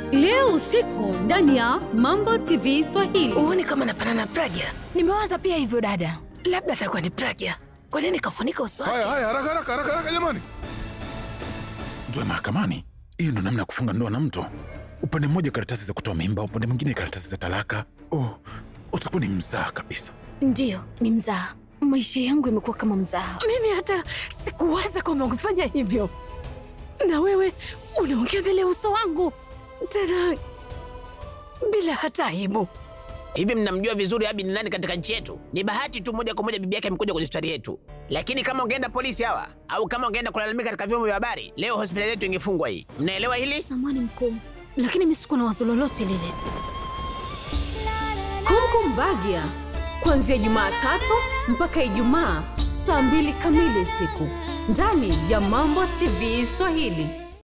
leo usiku ndani ya Mambo TV Swahili. Huoni kama nafanana na Pragya? Nimewaza pia hivyo dada. Labda atakuwa ni Pragya. Kwa nini kafunika uso wake? Haya haya, haraka haraka haraka haraka, jamani, ndoa mahakamani. Hiyo ndo namna ya kufunga ndoa na mtu. Upande mmoja karatasi za kutoa mimba, upande mwingine karatasi za talaka. Oh, utakuwa ni mzaa kabisa. Ndiyo, ni mzaha. Maisha yangu yamekuwa kama mzaha. Mimi hata sikuwaza kwamba ungefanya hivyo, na wewe unaongea mbele ya uso wangu tena bila hata aibu. Hivi mnamjua vizuri Abi ni nani katika nchi yetu? Ni bahati tu moja kwa moja bibi yake amekuja kwenye hospitali yetu, lakini kama ungeenda polisi hawa au kama ungeenda kulalamika katika vyombo vya habari, leo hospitali yetu ingefungwa hii. Mnaelewa hili? Samani mkuu, lakini mimi sikuwa na wazo lolote lile. Kongo Mbagia kuanzia Jumatatu mpaka Ijumaa saa mbili kamili usiku ndani ya Mambo TV Swahili.